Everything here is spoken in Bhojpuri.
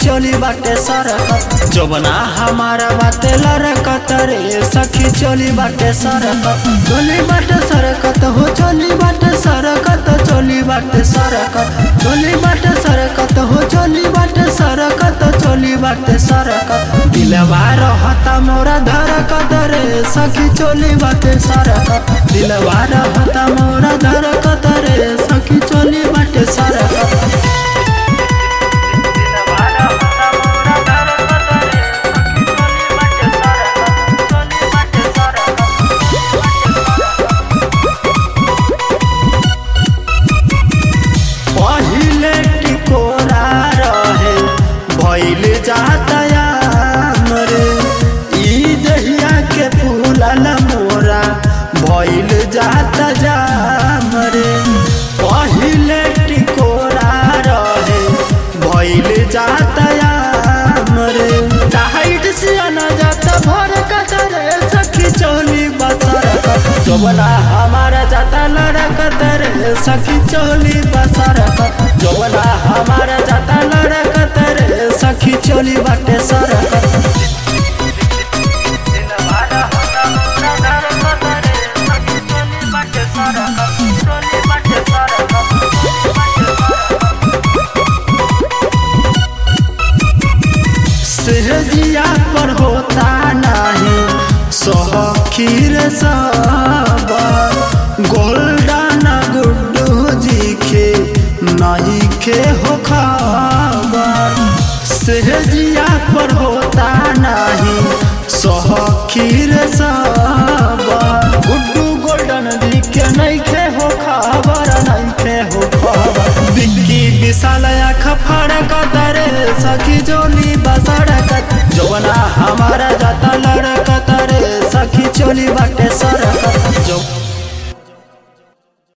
चोली बाटे सरकत जोबना हमारा बाटे लरकत रे सखी चोली बाटे सरकत चोली बाटे सरकत हो चोली बाटे सरकत चोली बाटे सरकत चोली बाटे सरकत हो चोली बाटे सरकत चोली बाटे सरकत दिलवा रहता मोरा धरकत रे सखी चोली बाटे सरकत दिलवा रहता मोरा धरकत रे सखी चोली बाटे सरकत पहिले टिकोरा रहे भइल जातया मरे ई दहिया के फूलल मोरा भइल जात जा मरे पहिले टिकोरा रहे भइल जातया मरे टाइट से न जात भर कतरे सखी चोली बसर जोबना हमारा जाता लड़कत रे सखी चोली बसरकत जोबना हमारा जाता लड़कत रे सखी चोली बाटे सरकत सहजिया पर होता नहीं सोहखीर सब गोल्डन गुड्डू जी के नहीं के हो खबर सहजिया पर होता नहीं सोहखीर सब गुड्डू गोल्डन जी के नहीं के हो खबर नहीं के हो खबर बिक्की विशाल आँख फड़कत रे सखी जोली बसड़कत जवना हमारा जाता लड़कत रे सखी चोली बाटे